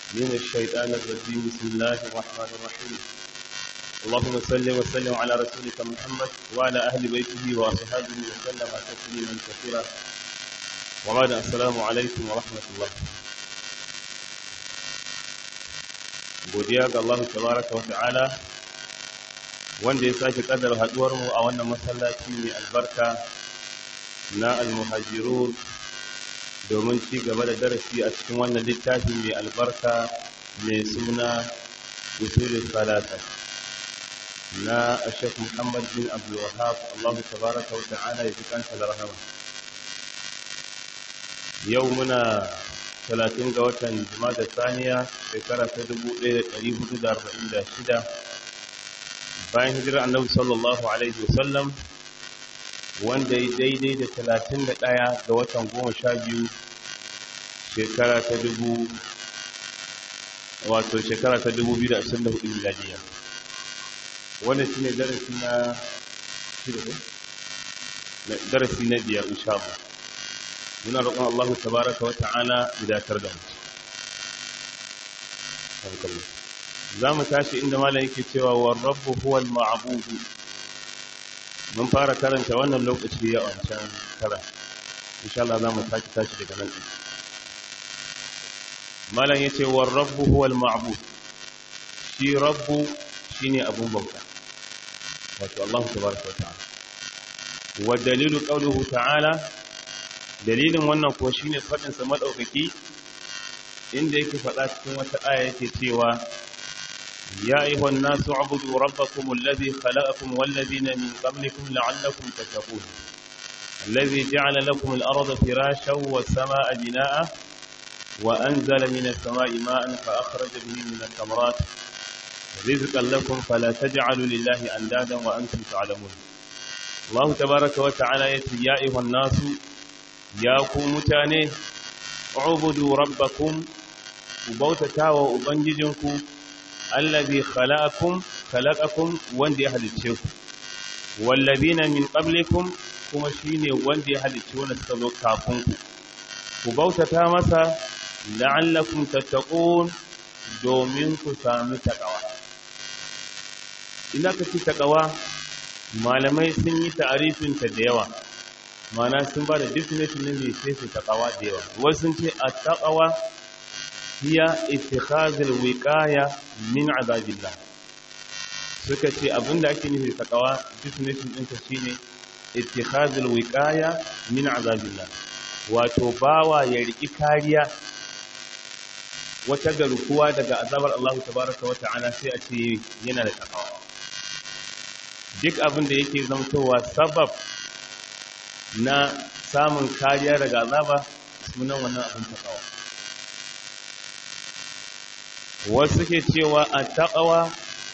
من الشيطان الرجيم بسم الله الرحمن الرحيم اللهم صل وسلم على رسولك محمد وعلى أهل بيته وأصحابه وسلم تسليما كثيرا وبعد السلام عليكم ورحمة الله godiya ga Allah tabaraka wa ta'ala wanda ya sake kaddara haduwar mu a wannan masallaci mai albarka na al-muhajirun domin ci gaba da darasi a cikin wannan littafi mai albarka mai suna usulul salata na Sheikh Muhammad bin Abdul Wahhab Allah tabaraka wa ta'ala ya kanta da rahama yau muna 30 ga watan Jumada Saniya shekara ta 1446 bayan hijirar Annabi sallallahu alaihi wasallam wanda ya daidai da 31 ga watan 12 shekara ta dubu wato shekara ta 2024 miladiya wannan shine darasi na shida darasi na biyar insha Allah muna roƙon Allah tabaraka wa ta'ala idatar da mu za mu tashi inda malam yake cewa wa rabbu huwal ma'budu mun fara karanta wannan lokaci ya wancan kara insha Allah za mu tashi tashi daga nan malam yace wa rabbu huwal ma'bud shi rabbu shine abun bauta wato Allah tabaraka wa ta'ala wa dalilu qawluhu ta'ala dalilin wannan ko shine fadin sa madaukaki inda yake fada cikin wata aya yake cewa ya ayyuhan nasu ubudu rabbakum alladhi khalaqakum wal ladina min qablikum la'allakum tattaqun alladhi ja'ala lakum al-ardha firashan was samaa'a binaa'a wa anzala minas samaa'i ma'an fa akhraja bihi minas thamarat rizqan lakum fala taj'alu lillahi andadan wa antum ta'lamun Allah tabaaraka wa ta'ala yace ya ayyuhan nasu ya ku mutane ubudu rabbakum ku bautata wa ubangijinku allazi khalaqakum khalaqakum wanda ya halicce ku wallazina min qablikum kuma shine wanda ya halicce wanda suka zo kafin ku ku bautata masa la'allakum tattaqun domin ku sami takawa ina ka ci takawa malamai sun yi ta'arifin ta da yawa mana sun ba da definition ne mai sai su taqawa da yawa wasu sun ce at-taqwa hiya ittikhazul wiqaya min azabillah suka ce abinda ake nufi taqwa definition ɗinta shine ittikhazul wiqaya min azabillah wato bawa ya riki kariya wata garkuwa daga azabar Allah tabaraka wa ta'ala sai a ce yana da taqwa duk abinda yake zamtowa sabab na samun kariya daga azaba sunan wannan abin taqwa wasu ke cewa at-taqwa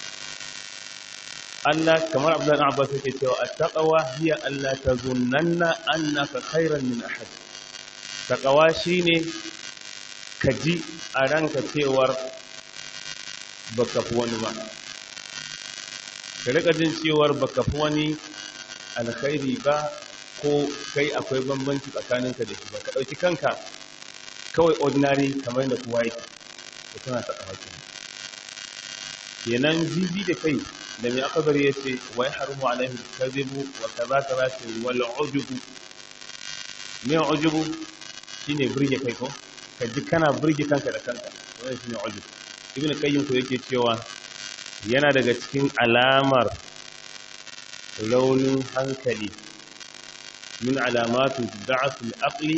Allah kamar Abdullah ibn Abbas yake cewa at-taqwa hiya alla tazunnanna annaka khairan min ahad taqwa shine kaji a ranka cewar baka fi wani ba ka rika jin cewar baka fi wani alkhairi ba ko kai akwai bambanci tsakaninka da shi ba ka ɗauki kanka kawai ordinary kamar yadda kowa yake ko tana ta ɗauki kenan jibi da kai da mai akabari ya ce wai harumu alaihi kazibu wa kaza kaza ce wal ujubu me ujubu shine burge kai ko ka ji kana burge kanka da kanka wannan shine ujubu ibn qayyim ko yake cewa yana daga cikin alamar raunin hankali min alamatu da'afil aqli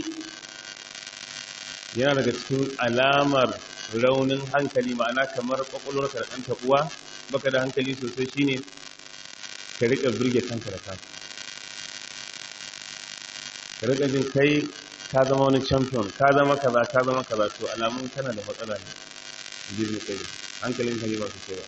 yana daga cikin alamar raunin hankali ma'ana kamar kwakwalwarka da ɗan taɓuwa baka da hankali sosai shine ka riƙa birge kanka da kanka ka riƙa jin kai ka zama wani champion ka zama kaza ka zama kaza to alamun kana da matsala ne jirgin kai hankalin ka ne ba su kai ba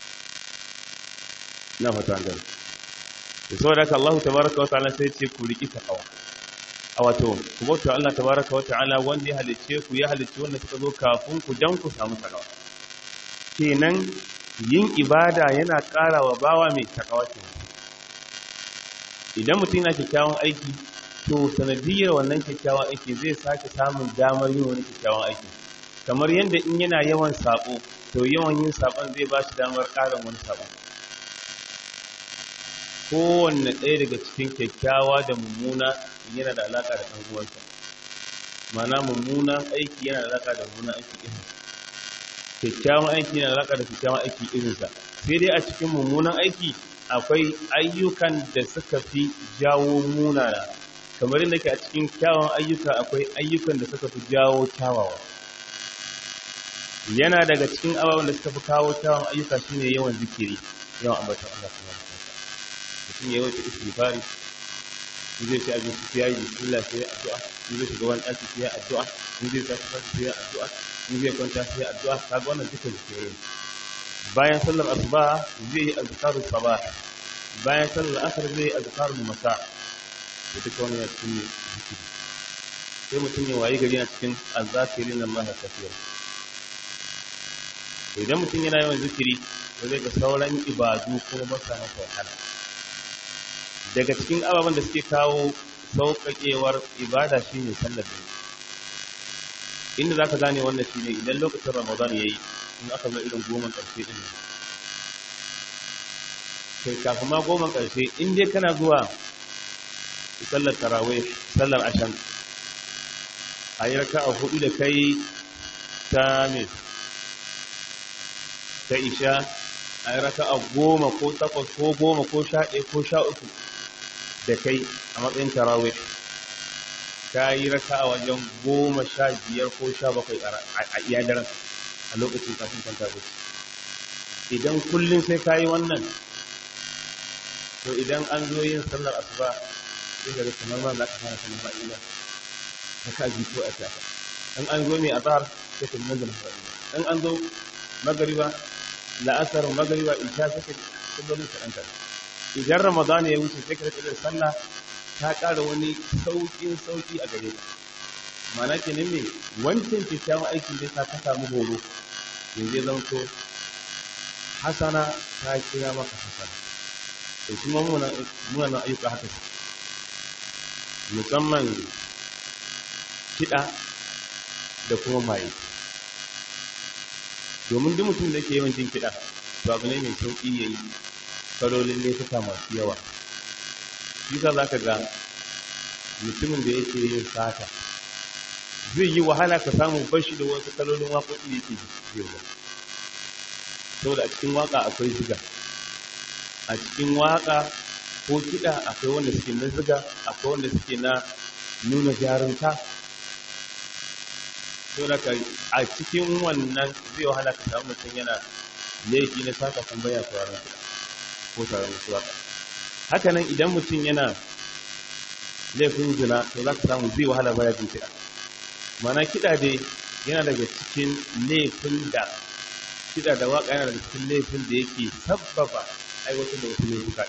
na fata hankali da saboda haka Allah tabaraka wata'ala sai ce ku riki takawa a wato ku bauta Allah tabaraka wata'ala wanda ya halicce ku ya halicce wanda suka zo kafin ku dan ku samu takawa kenan yin ibada yana ƙara wa bawa mai takawa kenan idan mutum yana kyakkyawan aiki to sanadiyar wannan kyakkyawan aiki zai sake samun damar yin wani kyakkyawan aiki kamar yadda in yana yawan sabo to yawan yin sabon zai ba shi damar ƙarin wani sabon kowanne ɗaya daga cikin kyakkyawa da mummuna yana da alaƙa da ɗan uwansa mana mummunan aiki yana da alaƙa da mummunan aiki irin kyakkyawan aiki yana da alaƙa da kyakkyawan aiki irinsa sai dai a cikin mummunan aiki akwai ayyukan da suka fi jawo munana kamar yadda ke a cikin kyawun ayyuka akwai ayyukan da suka fi jawo kyawawa yana daga cikin ababen da suka fi kawo kyawun ayyuka shine yawan zikiri yawan ambatan Allah subhanahu wa ta'ala mutum ya yawaita istighfari in zai ci abinci sai yayi bismillah sai addu'a in zai shiga wani ɗaki sai addu'a in zai tafi sai sai addu'a in zai kwanta sai addu'a kaga wannan duka zikiri bayan sallar asuba zai yi azkarus sabah bayan sallar asar zai yi azkarul masa da duka wani ya cikin zikiri sai mutum ya wayi gari na cikin azzakirin Allah kafira idan mutum yana yawan zikiri ba zai ga sauran ibadu kuma ba sa masa wahala daga cikin ababen da suke kawo sauƙaƙewar ibada shine sallar da inda za ka gane wannan shine idan lokacin ramadan ya yi in aka zo irin goma ƙarshe ɗin kai kafin ma goma ƙarshe in dai kana zuwa sallar tarawih sallar ashan a yi raka a hudu da kai ta mai ta isha a yi raka a goma ko takwas ko goma ko sha ɗaya ko sha uku da kai a matsayin tarawih ka yi raka a wajen goma sha biyar ko sha bakwai a iya daren a lokacin kafin kwanta bacci idan kullum sai ka yi wannan to idan an zo yin sallar asuba sai ga kamar ma za ka fara sanin fa'ila ta ka ji ko a tafa in an zo mai azhar sai ka nuna da fa'ila in an zo magariba la'asar magariba isha sai ka kullum ka danka idan ramadan ya wuce sai ka rika da sallah ta ƙara wani sauƙin sauƙi a gare ka ma'ana kenan me wancan kyakkyawan aikin da ka ka samu horo yanzu ya zanto hasana ta kira maka hasana da shi ma munanan ayyuka haka su musamman kiɗa da kuma maye domin duk mutum da ke yawan jin kiɗa to abu ne mai sauƙi ya yi kalolin laifuka masu yawa shi sa za ka ga mutumin da yake yin sata zai yi wahala ka samu bashi da wasu kalolin waƙoƙi da yake jirga saboda a cikin waƙa akwai ziga a cikin waƙa ko kiɗa akwai wanda suke na ziga akwai wanda suke na nuna jarumta saboda ka a cikin wannan zai wahala ka samu mutum yana laifi na saka kun baya sauraron kiɗa ko sauraron wasu waƙa haka nan idan mutum yana laifin zina to za ka samu zai wahala baya jin kiɗa mana kiɗa dai yana daga cikin laifin da kiɗa da waƙa yana daga cikin laifin da yake sabbaba aiwatar da wasu laifuka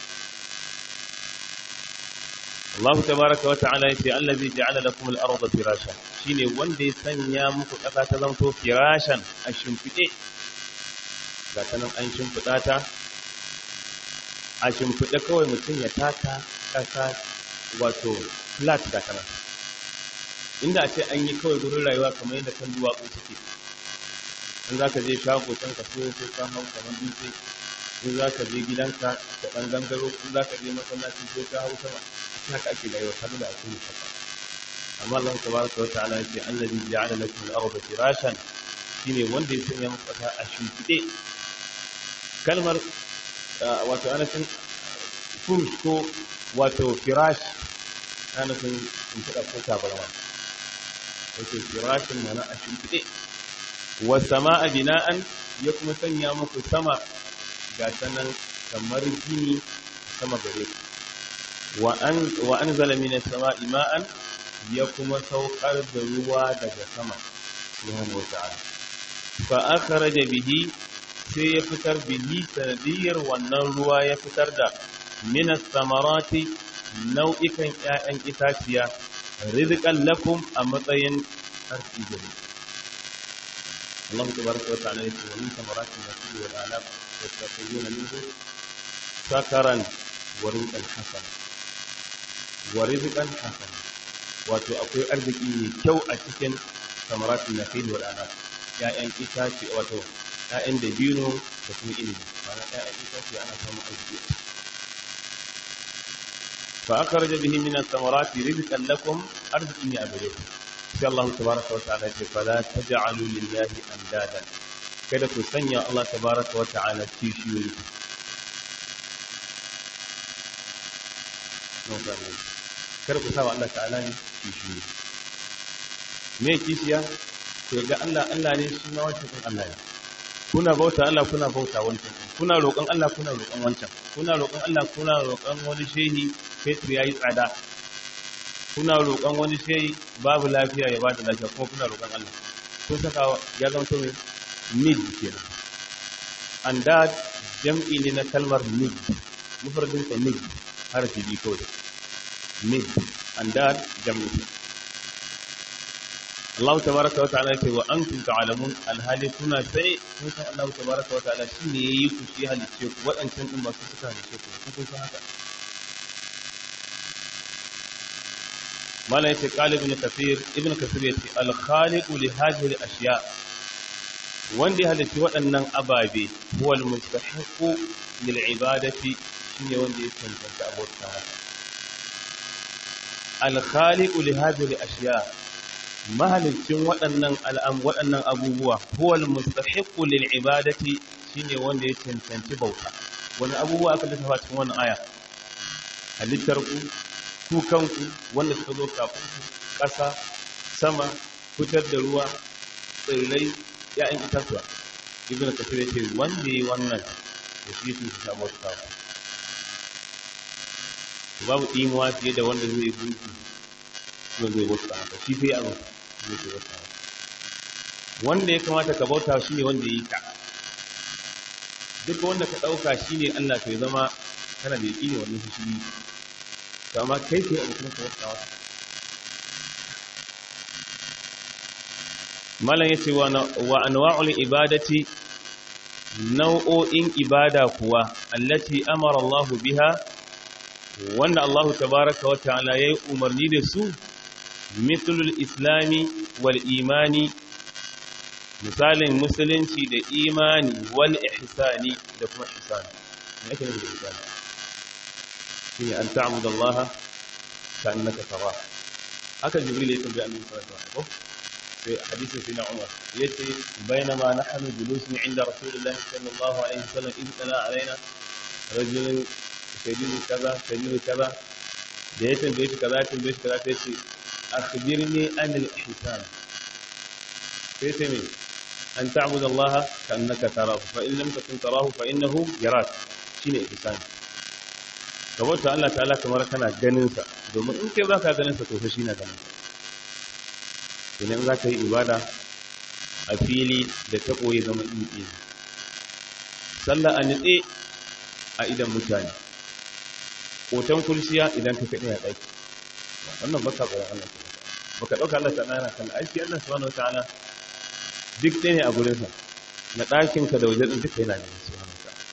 Allah tabaraka wa ta'ala yace allazi ja'ala lakum al-ardha firashan shine wanda ya sanya muku ƙasa ta zanto firashan a shimfide ga ta nan an shimfida ta a shimfide kawai mutum ya taka ƙasa wato flat ga ta nan inda a ce an yi kawai gurin rayuwa kamar yadda kan duwatsu suke in za ka je shago can ka so sai ka hau kamar dutse in za ka je gidanka da ɗan gangaro in za ka je masallaci sai ka hau sama a haka ake rayuwa har da ake musaffa amma Allah tabaraka wa ta'ala yace allazi ja'ala lakum al-ardha firashan shine wanda ya sanya muku ƙasa a shimfiɗe kalmar wato ana cin furush ko wato firash ana cin shimfiɗa ko tabarma wato firashin mana a shimfiɗe wa sama'a bina'an ya kuma sanya muku sama ga sanan kamar gini sama gare ku wa an zala mina sama ima'an ya kuma saukar da ruwa daga sama subhanahu wa ta'ala fa akhraja bihi sai ya fitar bihi sanadiyar wannan ruwa ya fitar da min samarati nau'ikan ƴaƴan itaciya rizqan lakum a matsayin arziki gare Allah tabaraka wa ta'ala yake wa min samarati nakhil wal anab yastakhrijuna minhu sakaran wa rizqan hasana wa rizqan hasana wato akwai arziki mai kyau a cikin samaratun nakhil wal anab ya'yan itace wato ya'yan dabino da kuma ilimi ma'ana ya'yan itace ana samun arziki fa akhraja bihi min as-samarati rizqan lakum arzikin ya gare ku sai Allah tabaraka wa ta'ala ce fala taj'alu lillahi andadan kada ku sanya Allah tabaraka wa ta'ala kishiyoyi kada ku sawa Allah ta'ala ne kishiyoyi me kishiya ku ga Allah Allah ne shi ma wancan kun Allah ne kuna bauta Allah kuna bauta wancan kuna roƙon Allah kuna roƙon wancan kuna roƙon Allah kuna roƙon wani shehi fetur yayi tsada kuna roƙon wani shehi babu lafiya ya bada lafiya kuma kuna roƙon Allah kun saka ya zama to need kenan andad jam'i ne na kalmar need mufradin ta need harfi bi kawai need andad jam'i Allah tabaraka wa ta'ala ce wa antum ta'lamun alhali kuna sai kun san Allah tabaraka wa ta'ala shine yayi ku shi halice ku wadancan din ba su suka halice ku kun san haka mala yace qali ibn kathir ibn kathir yace al khaliq li hadhihi al ashiya wanda ya halice waɗannan ababe huwa al mustahiqu lil ibadati shine wanda ya cancanta abota al khaliq li hadhihi al ashiya mahalicin waɗannan al'am waɗannan abubuwa huwal mustahiqqu lil ibadati shine wanda ya cancanci bauta wani abubuwa aka lissafa cikin wannan aya halittar ku ku kanku wanda suka zo kafin ku ƙasa sama fitar da ruwa tsirrai ya'yan itatuwa ibnu kasir yace wanda yi wannan da shi su samu bauta babu imuwa fiye da wanda zai gunki kuma zai bauta haka shi sai abin zai ke bauta wanda ya kamata ka bauta shi ne wanda ya yi ka duk wanda ka ɗauka shi ne Allah ka zama kana da yaƙi ne wannan shi shi to amma kai kai abu kuma ka bauta wata malam ya ce wa anwa'ul ibadati nau'o'in ibada kuwa allati amara Allah biha wanda Allah tabaraka wa ta'ala yayi umarni da su mithlul islami wal imani misalin musulunci da imani wal ihsani da kuma ihsani me yake nufi da ihsani shine an ta'budu Allah ka annaka tara haka jibril ya tambaye annabi sallallahu alaihi wasallam في حديث سيدنا عمر يتي بينما نحن جلوس عند رسول الله صلى الله عليه وسلم إذ تلا علينا رجل شديد كذا شديد كذا da ya tambaye shi kaza tambaye shi kaza sai ce akhbirni an al-ihsan sai ce me an ta'budu Allah ka annaka tarahu fa in lam takun tarahu fa innahu yarak shine ihsan ka bauta Allah ta'ala kamar kana ganin sa domin in kai baka ganin sa to fa shi na ganin sa idan za ka yi ibada a fili da ta koyi zama in sallah a nitse a idan mutane hoton kulsiya idan ka kaɗe a ɗaki wannan baka tsoron Allah baka ɗauka Allah ta ɗana kan aiki Allah subhanahu wa ta'ala duk ɗaya ne a gurinsa na ɗakinka da wajen ɗin duka yana ne subhanahu wa ta'ala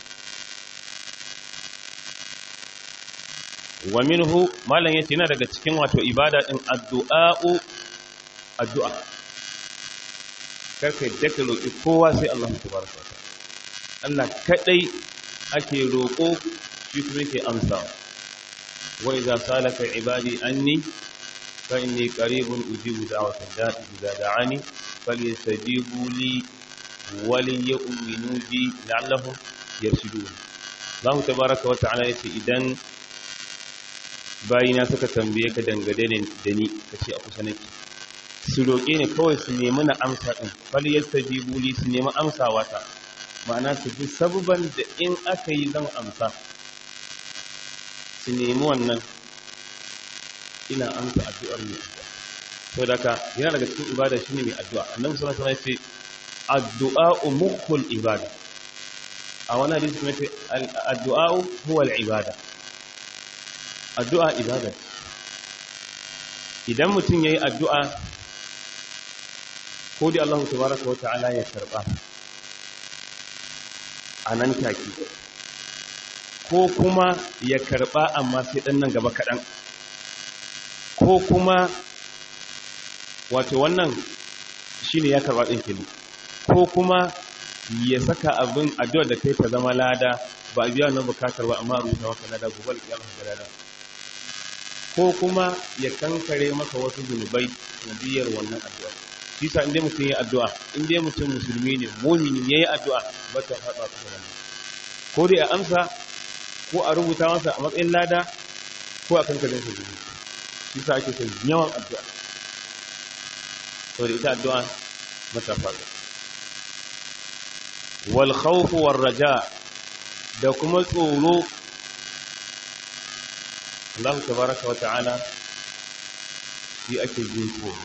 wa minhu malam yace yana daga cikin wato ibada din addu'a'u addu'a karka yadda ka roƙi kowa sai Allah tabaraka wa ta'ala Allah kadai ake roƙo shi kuma yake amsawa وإذا سالك عبادي أني فإني قريب أجيب دعوة الداء إذا دعاني فليستجيبوا لي وليؤمنوا بي لعلهم يرشدون الله تبارك وتعالى يتي إذن bayina suka tambaye ka dangane da ni ka ce a kusa nake su roƙe ni kawai su nemi na amsa ɗin fal yastajibu li su nemi amsawa ta ma'ana su bi sababan da in aka yi zan amsa su nemi wannan ina amsa addu'ar mai addu'a to daga yana daga cikin ibada shine mai addu'a annabi sallallahu alaihi wasallam ya ce addu'a mukhul ibada a wani hadisi kuma ce addu'a huwa al-ibada addu'a ibada idan mutum yayi addu'a ko dai Allah tabaraka wa ta'ala ya karba a nan take ko kuma ya karba amma sai dan nan gaba kaɗan ko kuma wato wannan shine ya karba din kenan ko kuma ya saka abin addu'a da kai ta zama lada ba a biya wannan bukatar ba amma rubuta maka lada gobe alƙiyama ga lada ko kuma ya kankare maka wasu zunubai nadiyar wannan addu'a shi sa inda mutum ya addu'a inda mutum musulmi ne mumini ya yi addu'a ba ta faɗa ta wannan ko dai a amsa ko a rubuta masa a matsayin lada ko a kankare sa zunubi shi sa ake son yawan addu'a saboda ita addu'a mata faɗa wal khawf war raja da kuma tsoro Allah tabaraka wa ta'ala shi ake jin tsoro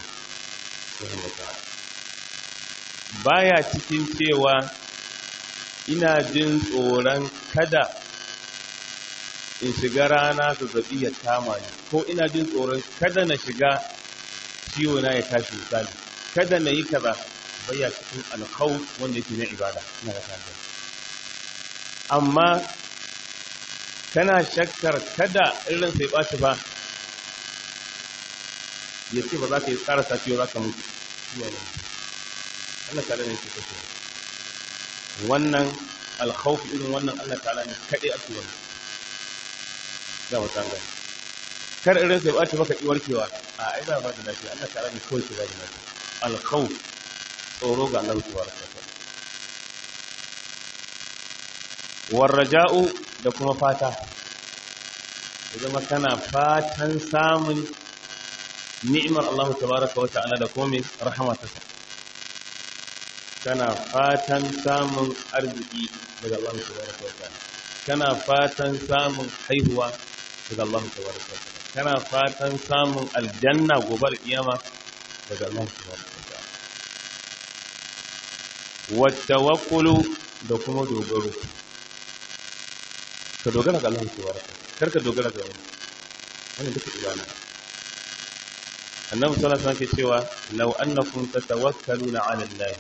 baya cikin cewa ina jin tsoron kada in shiga rana zazzabi ya kama ni ko ina jin tsoron kada na shiga ciwo na ya tashi misali kada na yi kaza baya cikin alkhawf wanda yake na ibada ina da kan amma kana shakkar kada irin sai ɓaci ba ya ce ba za ka yi tsara safiyo za ka mutu Allah ta'ala ne ke kashe wannan alkhawfi irin wannan Allah ta'ala ne kaɗai ake wannan za mu san gani kar irin sai ɓaci baka ƙi warkewa a ai za ba da lafiya Allah ta'ala ne kawai ke ba da lafiya alkhawf tsoro ga Allah tabaraka ta'ala warraja'u da kuma fata ya zama kana fatan samun ni'imar Allah tabaraka wa ta'ala da kuma rahmatarsa kana fatan samun arziki daga Allah tabaraka wa ta'ala kana fatan samun haihuwa daga Allah tabaraka wa ta'ala kana fatan samun aljanna gobe kiyama daga Allah tabaraka wa ta'ala wa tawakkulu da kuma dogaro ka dogara ga Allah ke waraka kar ka dogara ga wani wannan duka ibada annabi sallallahu alaihi wasallam ke cewa law annakum tatawakkaluna ala Allah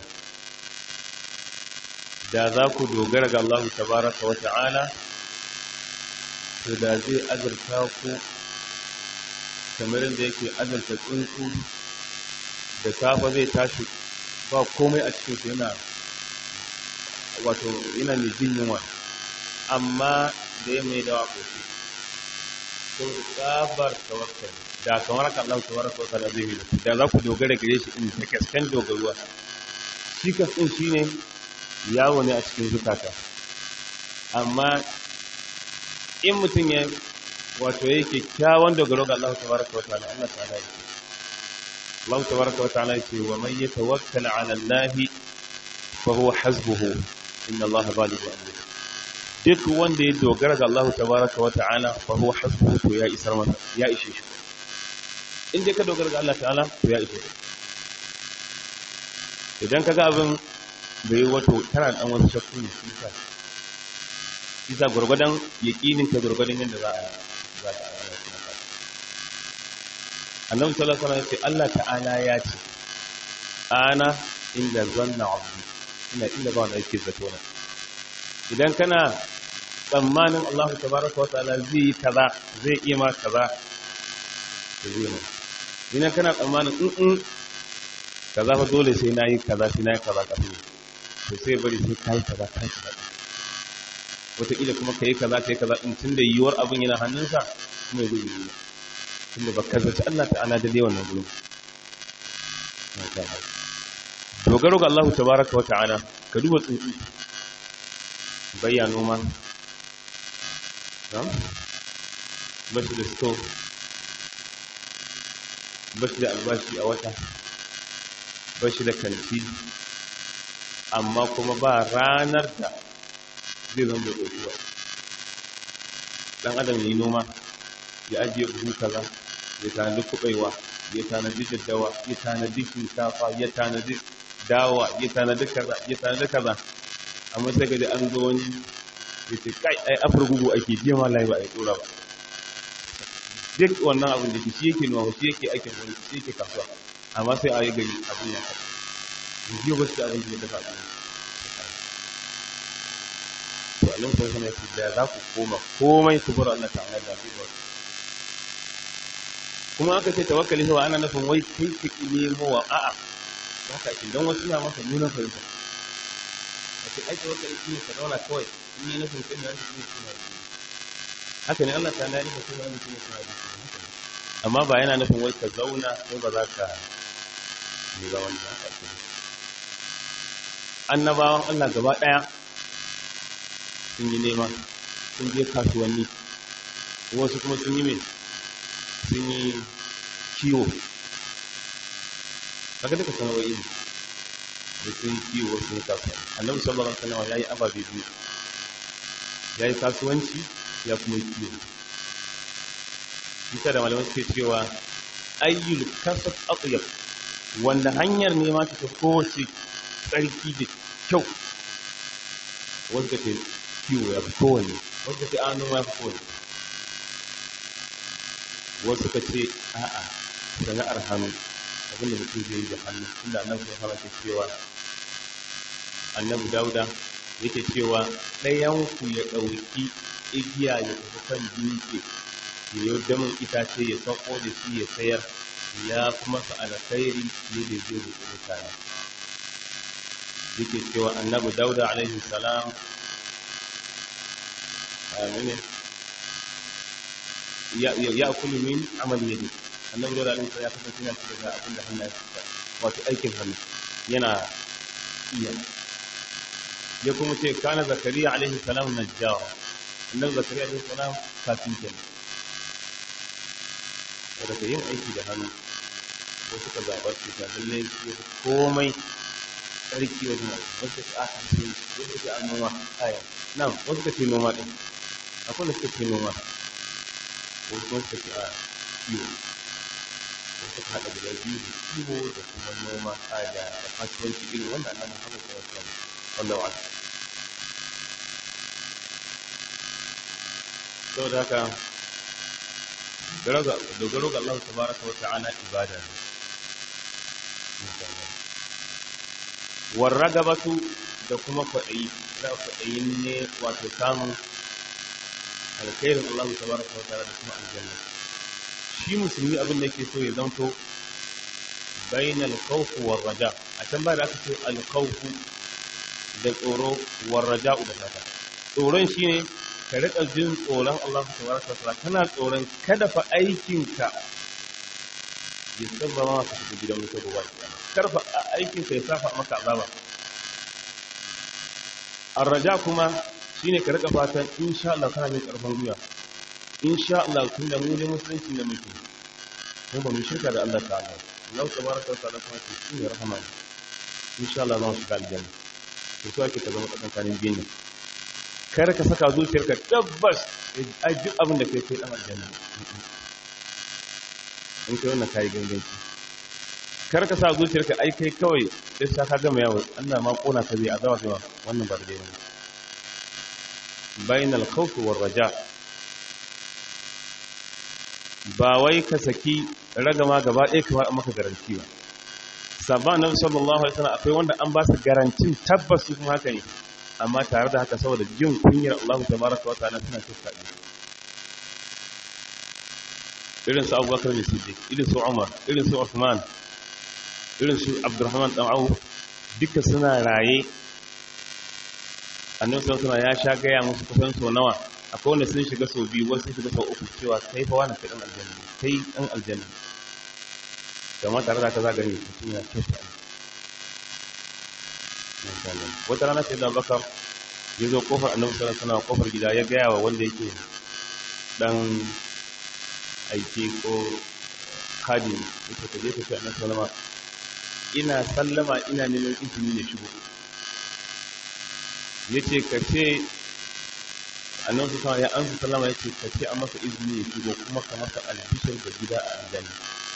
da za ku dogara ga Allah tabaraka wa ta'ala to da zai azurta ku kamar da yake azurta tsuntsu da safa zai tashi ba komai a cikin su yana wato yana mai jin yunwa amma da ya mai dawa kofi to da tsabar tawakkali da kamar ka Allah tabaraka wa ta'ala zai yi da za ku dogara gare shi in ta kaskan dogaruwa shi kasin shine yawo ne a cikin zukata amma in mutum ya wato yake kyawun dogaro ga Allah tabaraka wa ta'ala Allah ta'ala yake Allah tabaraka wa ta'ala yake wa man yatawakkal 'ala Allah fa huwa hasbuhu inna Allah balighu amrihi duk wanda ya dogara ga Allah tabaraka wa ta'ala fa huwa hasbuhu to ya isar masa ya ishe shi in dai ka dogara ga Allah ta'ala to ya ishe shi idan kaga abin bai wato tana dan wasu shakku ne shi sa shi sa gurgudan yaqinin ka gurgudan yadda za a za ta Annabi sallallahu alaihi wasallam ya ce Allah ta'ala ya ce ana inda zanna abdi ina inda ba wanda yake zato na idan kana tsammanin Allah tabaraka wa ta'ala zai yi kaza zai iya ma kaza to zai ne idan kana tsammanin in in kaza fa dole sai nayi kaza sai nayi kaza kafin to sai bari sai kai kaza kai kaza wataƙila kuma kai kaza kai kaza in tunda yiwuwar abin yana hannunsa kuma zai yi tunda ba kazaci Allah ta'ala da dai wannan gurin dogaro ga Allah tabaraka wa ta'ala ka duba tsuntsu bayya noma bashi da sto bashi da albashi a wata bashi da kanti amma kuma ba ranar da zai zama da ɗauki ɗan adam ya yi noma ya ajiye buhu kaza ya tanadi kuɓaiwa ya tanadi daddawa ya tanadi shinkafa ya tanadi dawa ya tanadi kaza ya tanadi kaza amma sai ga an zo wani ya ce kai ai afar gugu ake jiya ma lai ba a yi tsora ba duk wannan abin da shi yake nuna shi yake aikin wani shi yake kasuwa amma sai a yi gari abin ya kaɗa in jiya ba su da abin da ya dafa abin to a nan kuma ya ce da za ku koma komai ku bar Allah ta'ala da ku ba kuma aka ce tawakkali wa ana nufin wai kai ka nemo wa a'a haka ake don wasu na masa nuna fahimta a ce aiki wata aiki ne ka zauna kawai in yi nufin kai ne wanda shi ne suna yi haka ne Allah ta na nufin kai ne wanda shi ne suna yi amma ba yana nufin wai ka zauna ko ba za ka yi ba wanda haka ake annabawan Allah gaba ɗaya sun yi nema sun je kasuwanni wasu kuma sun yi mai sun yi kiwo kaga duka sanarwoyi ne da sun yi kiwo sun yi kasuwanci annabi sallallahu alaihi wasallam yayi ababe biyu yayi kasuwanci ya kuma yi kiwo bisa da malamai suke cewa ayyul kasab atyab wanda hanyar nema ta kowace tsarki da kyau wanda ke kiwo ya fi kowane wanda ke an noma ya fi kowane wasu ka ce a'a sana'ar hannu abinda mutum zai yi da hannu inda annabi sun fara cewa annabi dauda yake cewa ɗayanku ya ɗauki igiya ya tafi kan dutse ya yi damin itace ya sauko da shi ya sayar ya kuma sa alkhairi ne da zai rufe mutane yake cewa annabi dauda alaihi salam amine ya kulu min amali yadi annabi dauda alaihi salam ya kasance yana cikin da abin da hannu ya fita wato aikin hannu yana iya ya kuma ce kana zakariya alaihi salam najjawa annabi zakariya alaihi salam kafin kenan da ka yin aiki da hannu ko suka zaɓar su ta lallai ya fi komai tsarki wajen aiki wasu ka ce a hannu wasu ka ce a noma aya nan wasu ka ce noma ɗin akwai da suka ce noma wasu kuma suka ce a kiwo wasu ka haɗa guda biyu da kiwo da kuma noma a da kasuwanci irin wanda annabi Muhammad sallallahu alaihi wasallam wallahu a'lam saboda haka dogaro ga Allah tabaraka wa ta'ala ibada ne warragabatu da kuma kwaɗayi da kwaɗayin ne wato samun alkhairin Allah tabaraka wa ta'ala da kuma aljanna shi musulmi abin da yake so ya zanto bainal khawf war raja a can ba da aka ce al khawf da tsoro war raja da fata tsoron shine ka riƙa jin tsoron Allah tabaraka wa ta'ala kana tsoron kada fa aikinka ya sabba ma ka shiga gidan wuta gobe kar fa aikinka ya safa maka azaba arraja kuma shine ka riƙa fatan insha Allah kana mai karfin gwiwa insha Allah tun da mu ne musulunci da muke mu ba mu shirka da Allah ta'ala Allah tabaraka wa ta'ala kuma ce shi ne rahama insha Allah za mu shiga aljanna to so ake ka zama tsakankanin biyu ne kar ka saka zuciyarka tabbas a duk abin da kai kai dan aljanna in kai wannan kai ganganci kar ka sa zuciyarka ai kai kawai sai sa ka gama yawo Allah ma kona ka zai azaba kai wannan ba daidai bane bainal khawf war raja ba wai ka saki ragama gaba ɗaya kamar an maka garanti ba sabban nabi sallallahu alaihi wasallam akwai wanda an ba su garantin tabbas su kuma haka ne amma tare da haka saboda jin kunyar Allah tabaraka wa ta'ala suna tuka ne irin su Abubakar ne Siddiq irin su Umar irin su Uthman irin su Abdurrahman dan Auf duka suna raye annabi sallallahu alaihi ya sha gaya musu kusan so nawa akwai wanda sun shiga sau biyu wasu sun shiga sau uku cewa kai fa wani kai dan aljanna kai dan aljanna kamar tare da haka za gani mutum ya kyauta wata rana sai da bakar ya zo kofar annabi sallallahu alaihi wasallam kofar gida ya gaya wa wanda yake dan aiki ko kadi yake ta je ta ce annabi sallama ina sallama ina neman izini ya shigo yace ka ce annabi sallallahu ya ansa sallama yace ka ce an masa izini ya shigo kuma ka masa albishir da gida a aljanna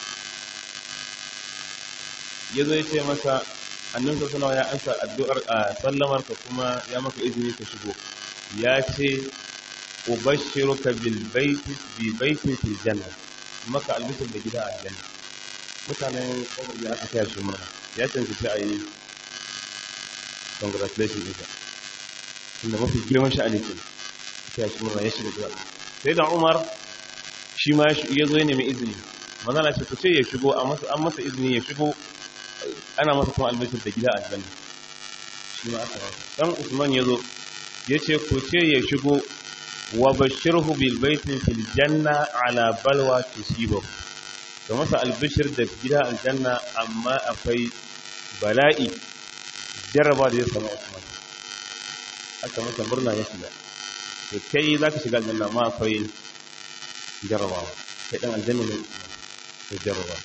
yazo yace masa annan sassanawa ya ansa addu'ar a sallamar ka kuma ya maka izini ka shigo ya ce ubashiruka bil baiti bi baitin fil janna maka albishir da gida a aljanna mutanen kofar da aka taya shi murna ya cancanci a yi congratulation ɗinka inda mafi girman sha'ani ke taya shi murna ya shiga gida sai da umar shi ma ya zo ya nemi izini manzana ce ku ce ya shigo an masa izini ya shigo ana masa kuma albishir da gida aljanna shi ma aka masa dan Usman yazo yace ku ce ya shigo wa bashirhu bil baitin fil janna ala balwa tusibu to masa albishir da gida aljanna amma akwai bala'i jarraba da ya samu Usman aka masa murna ya shiga to kai zaka shiga aljanna ma akwai jarrabawa kai dan aljanna ne ya jarraba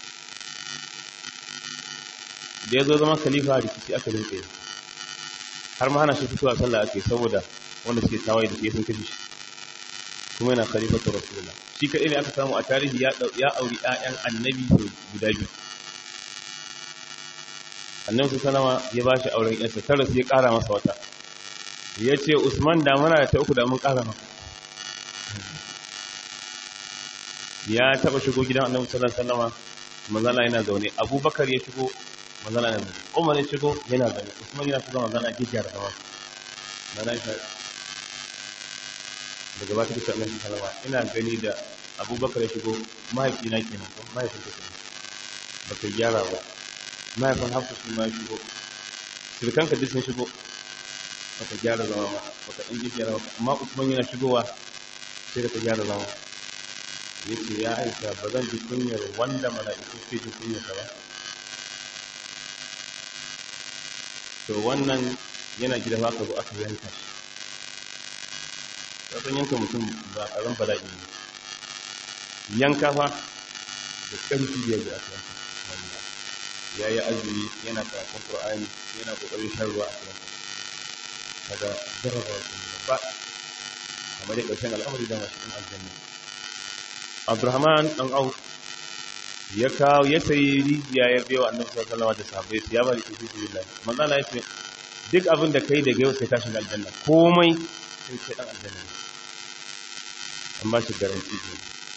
da ya zo zama khalifa rikici aka rinke har ma hana shi fitowa sallah ake saboda wanda suke tawaye da ke sun kashe shi kuma yana khalifatu rasulullah shi kadai ne aka samu a tarihi ya ya auri ƴaƴan annabi guda biyu annabi su sanama ya bashi auren ƴarsa tara sai ya ƙara masa wata ya ce usman da muna da ta uku da mun ƙara maka ya taɓa shigo gidan annabi sallallahu alaihi wasallama manzala yana zaune abubakar ya shigo manzala yana zaune umar ya shigo yana zaune usman yana shigo manzala ya gyara zama manzala ya daga ba ta kusa annabi sallallahu alaihi ina gani da abubakar ya shigo mahaifina kenan ko mahaifin ka kenan baka gyara ba mahaifin hafsa shi ma ya shigo sirkanka duk sun shigo baka gyara zama ba baka ɗan gyara ba amma usman yana shigowa sai da ka gyara zama ya ce ya aika ba zan ji kunyar wanda mala'iku ke ji kunyarsa ba to wannan yana gida ba ka zo aka yanka shi ƙasan yanka mutum ba ƙaran bala'i ne yanka fa da ƙarfi da yadda aka yanka wanda ya yi azumi yana karatun ƙur'ani yana ƙoƙarin shan ruwa a yanka kaga jarraba wasu ba kamar da ƙarshen al'amari da masu ɗin aljanna Abdurrahman dan Auf ya kawo ya sayi rijiya ya biyo Annabi sallallahu alaihi wasallam da sahabbai ya bari ki fi billah manzo Allah ya ce duk abin da kai daga yau sai ka shiga aljanna komai sai kai dan aljanna an ba shi garanti ne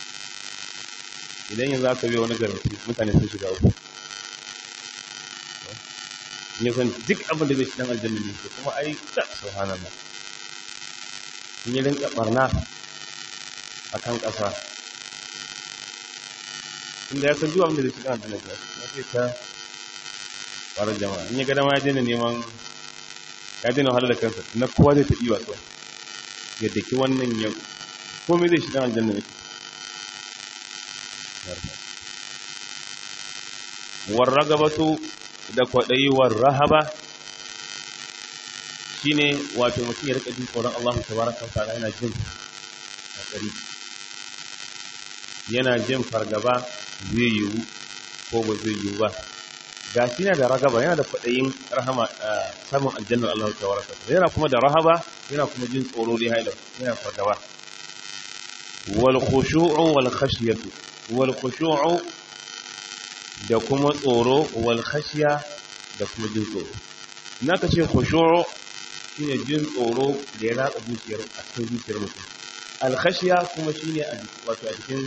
idan yanzu aka biyo wani garanti mutane sun shiga uku ne san duk abin da zai shi dan aljanna ne kuma ai ta subhanallah in yi rinka barna akan ƙasa inda ya san duk abin da zai shiga da nabi ya ce ta farar jama'a in ya ga dama ya daina neman ya daina wahala da kansa na kowa zai ta iya kawai ya daki wannan ya komai zai shiga aljanna ne war ragabatu da kwaɗayi war rahaba shine wato mutum ya rika jin tsoron Allah tabaraka wa ta'ala yana jin tsari yana jin fargaba zai yiwu ko ba zai yiwu ba ga shi yana da ragaba yana da kwaɗayin rahama samun aljannar Allah ta waraka yana kuma da rahaba yana kuma jin tsoro da haila yana fargaba wal khushu'u wal khashyatu wal khushu'u da kuma tsoro wal khashya da kuma jin tsoro naka ce khushu'u shine jin tsoro da ya ratsa zuciyar a cikin zuciyar mutum al khashya kuma shine wato a cikin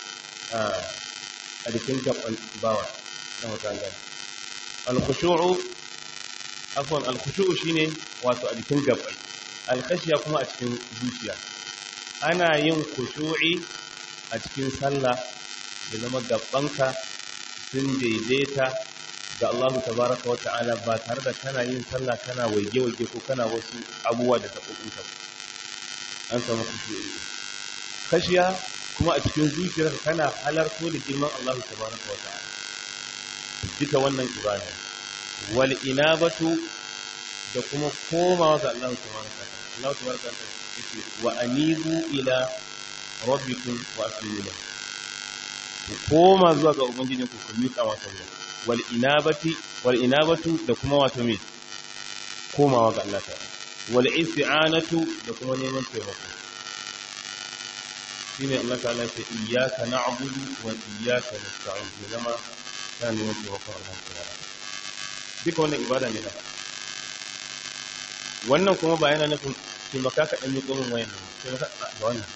a jikin gaban bawa na mutane alkhushu'u afwan alkhushu'u shine wato a jikin gabai alkhashiya kuma a cikin zuciya ana yin khushu'i a cikin sallah ya zama gabanka sun daidaita ga Allah tabaraka wa ta'ala ba tare da kana yin sallah kana waige-waige ko kana wasu abubuwa da taɓoɓinka an samu khushu'i khashiya kuma a cikin zuciyarka kana halarto da girman Allah tabaraka wa ta'ala duka wannan ibada wal inabatu da kuma komawa ga Allah tabaraka wa ta'ala Allah tabaraka wa ta'ala yake wa anibu ila rabbikum wa aslimu lahu ku koma zuwa ga ubangijin ku ku miƙa masa wuya wal inabati wal inabatu da kuma wato me komawa ga Allah ta'ala wal isti'anatu da kuma neman taimako shine Allah ta'ala ya ce iyyaka na'budu wa iyyaka nasta'in ya zama kana neman taimakon Allah ta'ala duka wannan ibada ne na wannan kuma ba yana nufin taimaka ka ɗan yi tsohon wayan nan taimaka ba wannan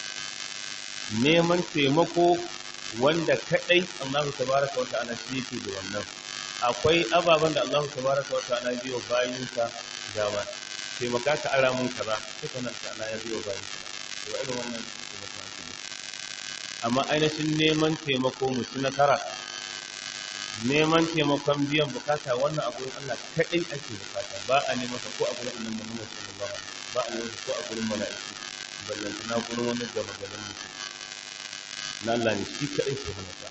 neman taimako wanda kaɗai Allah tabaraka wa ta'ala shi yake da wannan akwai ababen da Allah tabaraka wa ta'ala ya biyo bayinsa dama taimaka ka ara mun kaza duka nan ta'ala ya biyo bayinsa to irin wannan taimako amma ainihin neman taimako mutu nasara neman taimakon biyan bukata wannan a gurin Allah kaɗai ake bukata ba a neman ko a gurin annabi Muhammad sallallahu alaihi wasallam ba a neman ko a gurin mala'iku ballanta na gurin wani gama garin mutum na Allah ne shi kaɗai ke hana ta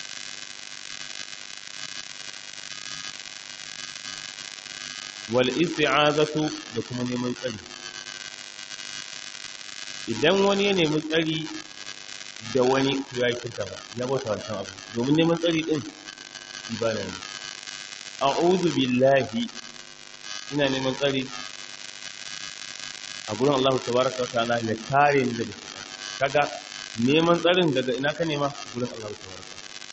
wal isti'azatu da kuma neman tsari idan wani ya nemi tsari da wani ya yi kirka ba ya bauta wancan abu domin neman tsari din ibada ne a'udhu billahi ina neman tsari a gurin Allah tabaraka wa ta'ala ya kare ni daga kaga neman tsarin daga ina ka nema gurin Allah tabaraka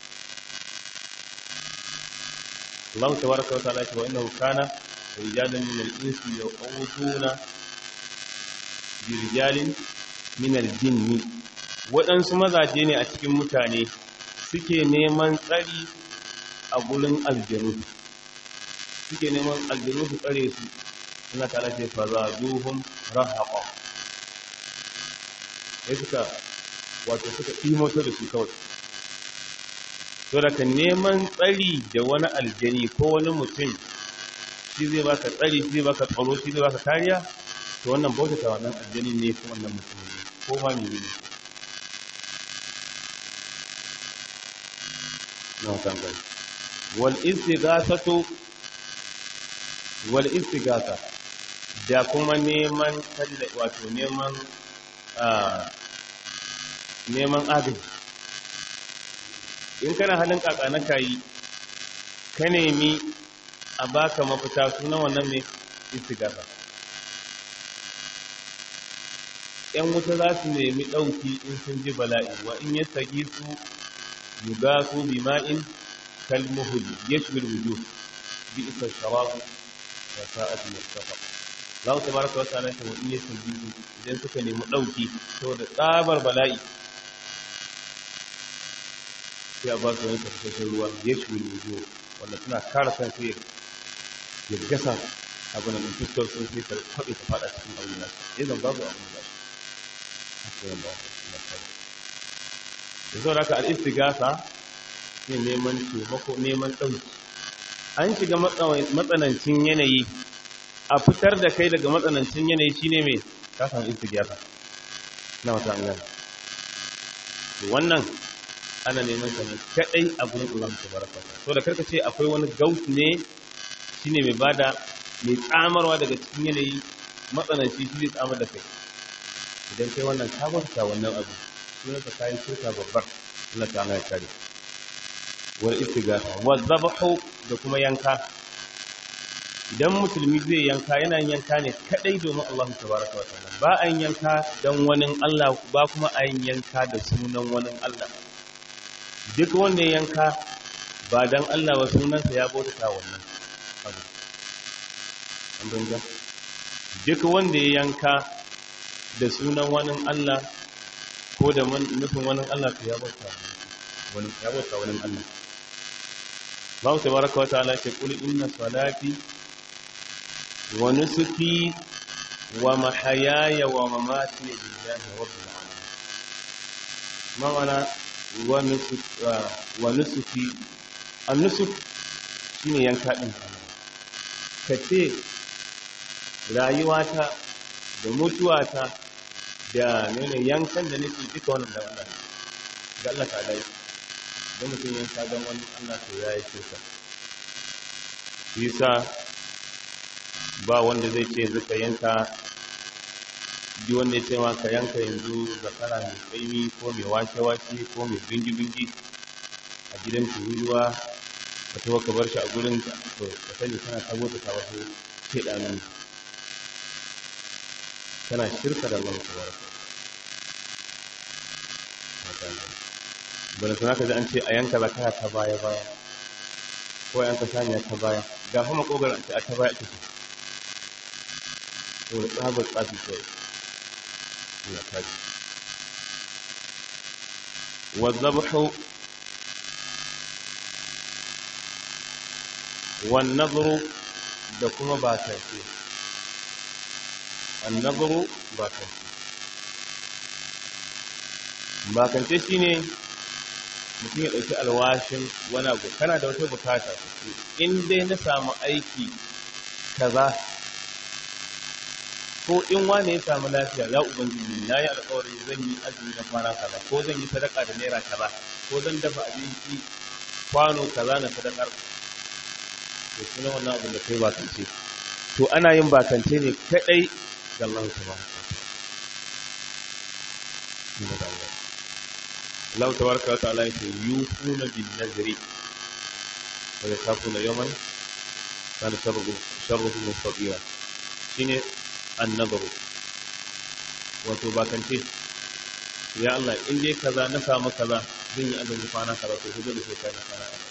Allah tabaraka wa ta'ala ce wa innahu kana rijalan min al-insi yaquduna bi rijalin min al-jinni waɗansu mazaje ne a cikin mutane suke neman tsari a gurin aljanu suke neman aljanu su tsare su suna tare ce fazaduhum rahaqa sai suka wato suka imoto da su kawai to daga neman tsari da wani aljani ko wani mutum shi zai baka tsari shi zai baka tsaro shi zai baka kariya to wannan bauta ta wannan aljani ne ko wannan mutum ne ko ma ne ne na kan gani wal istighathatu wal istighatha da kuma neman wato neman neman agaji in kana halin kaka na kayi ka nemi a baka mafita sunan wannan mai istighatha ‘yan wuta za su nemi ɗauki in sun ji bala'i wa in ya sagi su yuga su bima'in kalmuhul ya shi wujuh bi isa sharabu wa sa'atu mustafa za ku tabaraka wa ta'ala ta in ya sagi su idan suka nemi ɗauki saboda tsabar bala'i sai a ba su wani tafasashen ruwa ya shi wujuh wanda suna kara kan sai ya gasa abin da fuskar sun sai ta kwaɓe ta faɗa cikin aure nasu idan babu abin da da zo da aka al'istigasa ne neman taimako neman ɗauki an shiga matsanancin yanayi a fitar da kai daga matsanancin yanayi shine mai kasan istigasa na wata an gani wannan ana neman ka ne kaɗai a gurin Allah ta baraka so da karka ce akwai wani gaut ne shine mai bada mai tsamarwa daga cikin yanayi matsananci shi zai tsamar da kai idan kai wannan ka bauta wannan abu sunan ka kai shirka babbar Allah ta'ala ya kare wal istighatha wal dhabhu da kuma yanka idan musulmi zai yanka yana yanka ne kadai domin Allah tabaraka wa ta'ala ba a yanka dan wani Allah ba kuma a yanka da sunan wani Allah duk wanda ya yanka ba dan Allah ba sunansa ya bauta wannan abu an banga duk wanda ya yanka da sunan wani Allah ko da nufin wani Allah to ya bauta wani ya bauta wani Allah Allah tabaraka wa ta'ala ce kul inna salati wa nusuki wa mahayaya wa mamati lillahi rabbil alamin ma'ana wa nusuk wa nusuki an-nusuk shine yanka din kace rayuwata da mutuwata da nuna yankan da nake duka wannan da Allah ga Allah ta dai don mutum yanka don wani Allah to ya yi shirka yasa ba wanda zai ce yanzu ka yanka duk wanda ya ce ma ka yanka yanzu zakara mai tsaimi ko mai wake-wake ko mai bingi-bingi a gidan tururuwa ka tawo ka bar shi a gurin to ka sani kana sabota ta wasu shaidanu kana shirka da Allah tabaraka bala sana ka ji an ce a yanka zakara ta baya baya ko a yanka saniya ta baya ga kuma kogar a ta baya ake so to da tsabar tsafi kawai ya kaji والذبح والنظر da kuma bakance annabru bakance bakance shine mutum ya ɗauki alwashin wani abu kana da wata bukata in dai na samu aiki kaza ko in wane ya samu lafiya ya ubangiji na yi alkawarin zan yi azumi na kwana kaza ko zan yi sadaka da naira kaza ko zan dafa abinci kwano kaza na sadakar to suna wannan abin da kai bakance to ana yin bakance ne kadai ga Allah tabaraka Allah tabaraka wa ta'ala yake yufuna bin nazri wa yakafuna yawman kana sharru sharruhu mustaqira shine annabaru wato bakance ya Allah in dai kaza na samu kaza zan yi azumi kwana kaza to dole sai kai na kwana kaza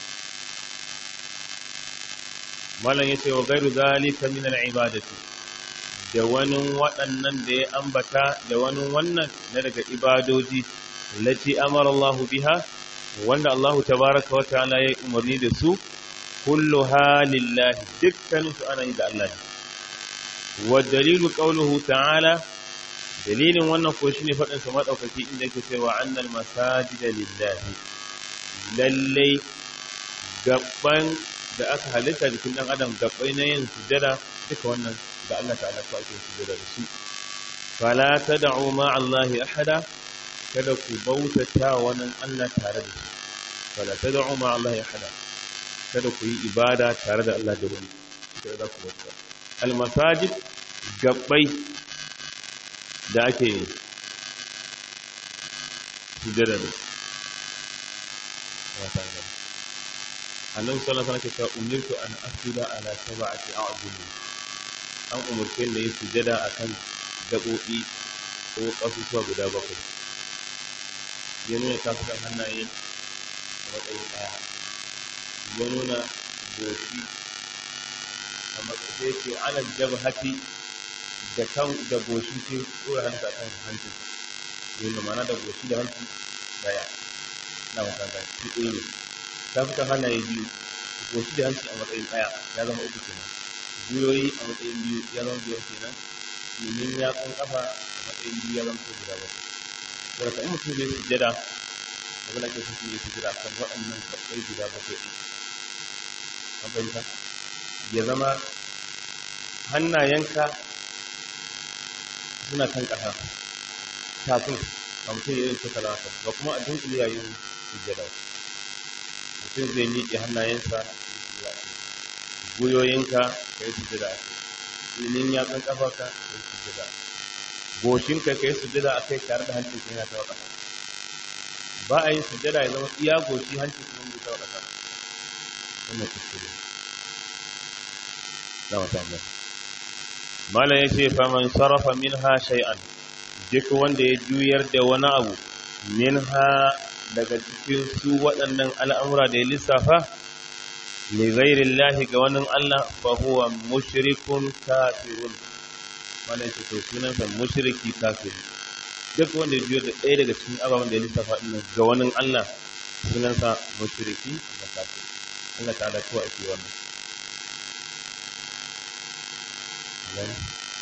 malam yace wa gairu zalika min al-ibadati da wani waɗannan da ya ambata da wani wannan na daga ibadoji lati amara Allah biha wanda Allah tabaraka wa ta'ala ya umarni da su kulluha lillahi dukkanin su ana yi da Allah ne wa dalilu qawluhu ta'ala dalilin wannan ko shine fadin sa madaukaki inda yake cewa annal masajida lillahi lalle gaban da aka halitta jikin dan adam gabai na yin sujada duka wannan ga Allah ta'ala ko ake sujada da su fala tad'u ma Allah ahada kada ku bautata wannan Allah tare da shi fala tad'u ma Allah ahada kada ku yi ibada tare da Allah da wani kada za ku bauta al masajid gabbai da ake sujada da wata gaba annabi sallallahu alaihi wasallam ya umirtu an asjuda ala sab'ati a'jul an umurce da yi sujada akan gabobi ko kasusuwa guda bakwai ya nuna tafukan hannaye a matsayin ɗaya ya nuna goshi a matsayin ke alal jabhati da kan da goshi ce tsora hannu a kan hancin yana mana da goshi da hanci daya na makanta shi ɗaya ne tafukan hannaye biyu goshi da hanci a matsayin ɗaya ya zama uku kenan gwiwoyi a matsayin biyu ya zama biyar kenan domin ya kun kafa a matsayin biyu ya zama ko guda bakwai daga kan mutum zai sujjada abin da ke sun yi sujjada kan waɗannan kaɓɓai guda bakwai ɗin an fahimta ya zama hannayenka suna kan ƙasa kafin a mutum ya yi ta talata ba kuma a dunkule yayin sujjada mutum zai miƙe hannayensa goyoyinka ka yi sujjada a kai ilimin yatsun ƙafarka ka yi sujjada goshinka ka yi sujjada a kai tare da hancin yana ta ƙasa ba a yin sujjada ya zama iya goshi hancin kuma bai ta ƙasa wannan kuskure za mu tambaya mala ya ce faman sarrafa minha shay'an duk wanda ya juyar da wani abu minha daga cikin su waɗannan al'amura da ya lissafa li ghairillahi ga wani Allah fa huwa mushrikun kafirun mala ya ce to sunansa mushriki kafir duk wanda ya juyar da ɗaya daga cikin ababen da ya lissafa ɗin ga wani Allah sunansa mushriki da kafir Allah ta'ala kowa ake wannan Amen.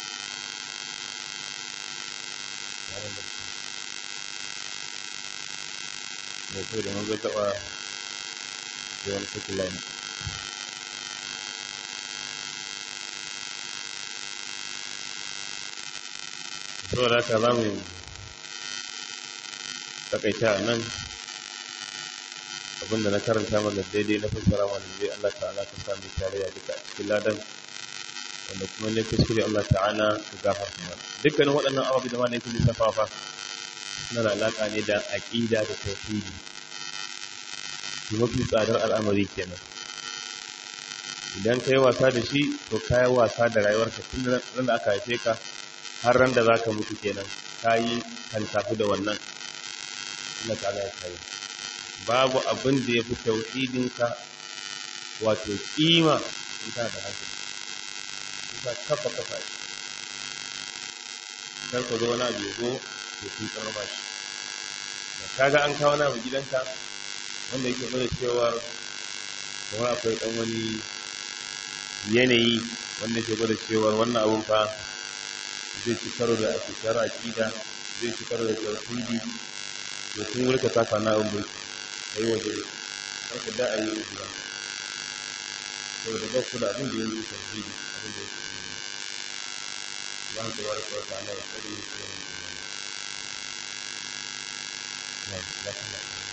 da su da manzo taɓa da wani cikin laini saboda haka za mu takaita a nan abinda na karanta mana daidai na fassara mana zai Allah ta'ala ka sami tarayya duka a cikin ladan wanda kuma ne kuskure Allah ta'ala ka gafarta mana dukkanin waɗannan ababe da ma ne kuma safafa suna da alaƙa ne da aƙida da tauhidi shi mafi tsadar al'amari kenan idan ka yi wasa da shi to ka yi wasa da rayuwarka tun ran da aka haife ka har ran da za ka mutu kenan ka yi kan tafi da wannan Allah ta'ala ya kai babu abin da ya fi tauhidinka wato kima in kana da hankali ka kafa kafa shi kar ka zo wani abu ya zo ya fi karba shi kaga an kawo na gidanka wanda yake nuna cewa kamar akwai dan wani yanayi wanda ke gwada cewa wannan abun fa zai ci karo da ake shara akida zai ci karo da tauhidi to sun wurka ta kana abun bai kai waje kar ka da a yi ujira saboda ba ku da abin da yake tauhidi abin da yake imani Allah tabaraka wa ta'ala ya tsare mu da imani. Na'am,